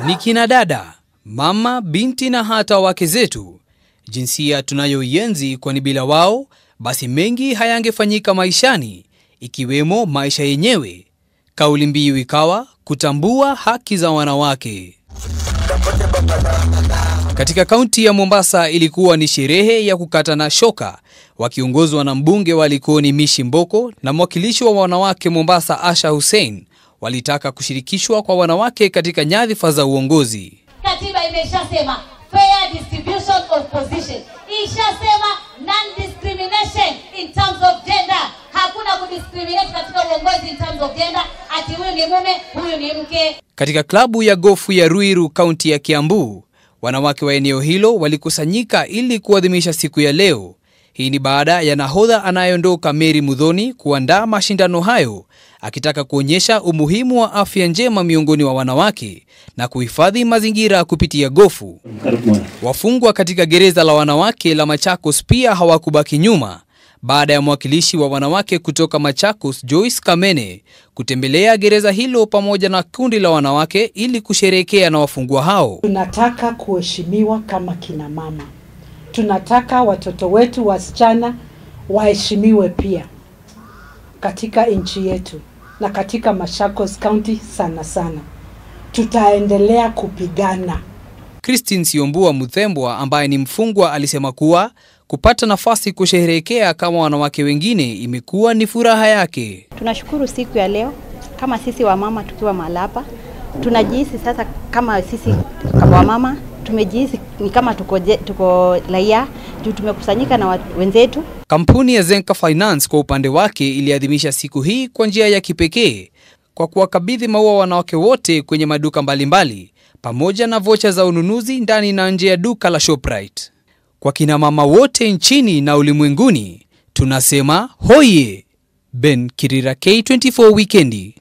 ni kina dada, mama, binti na hata wake zetu, jinsia tunayoienzi, kwani bila wao basi mengi hayangefanyika maishani, ikiwemo maisha yenyewe. Kauli mbiu ikawa kutambua haki za wanawake. Katika kaunti ya Mombasa ilikuwa ni sherehe ya kukatana shoka, wakiongozwa na mbunge wa Likoni Mishi Mboko na mwakilishi wa wanawake Mombasa Asha Hussein. Walitaka kushirikishwa kwa wanawake katika nyadhifa za uongozi. Katiba imeshasema fair distribution of position, ishasema non discrimination in terms of gender. Hakuna kudiscriminate katika uongozi in terms of gender, ati huyu ni mume, huyu ni mke. Katika klabu ya gofu ya Ruiru, kaunti ya Kiambu, wanawake wa eneo hilo walikusanyika ili kuadhimisha siku ya leo. Hii ni baada ya nahodha anayeondoka Mary Mudhoni kuandaa mashindano hayo, akitaka kuonyesha umuhimu wa afya njema miongoni wa wanawake na kuhifadhi mazingira kupitia gofu. Wafungwa katika gereza la wanawake la Machakos pia hawakubaki nyuma baada ya mwakilishi wa wanawake kutoka Machakos Joyce Kamene kutembelea gereza hilo pamoja na kundi la wanawake ili kusherehekea na wafungwa hao. Tunataka kuheshimiwa kama kina mama, tunataka watoto wetu wasichana waheshimiwe pia katika nchi yetu na katika Machakos County sana sana. Tutaendelea kupigana. Christine Siombua Muthembwa ambaye ni mfungwa alisema kuwa kupata nafasi kusherehekea kama wanawake wengine imekuwa ni furaha yake. Tunashukuru siku ya leo kama sisi wamama tukiwa Malapa, tunajihisi sasa kama sisi kama wamama tumejihisi ni kama tuko, je- tuko raia juu tumekusanyika na wa- wenzetu. Kampuni ya Zenka Finance kwa upande wake iliadhimisha siku hii kwa njia ya kipekee kwa kuwakabidhi maua wanawake wote kwenye maduka mbalimbali pamoja na vocha za ununuzi ndani na nje ya duka la Shoprite. Kwa kina mama wote nchini na ulimwenguni tunasema hoye. Ben Kirira, K24 Wikendi.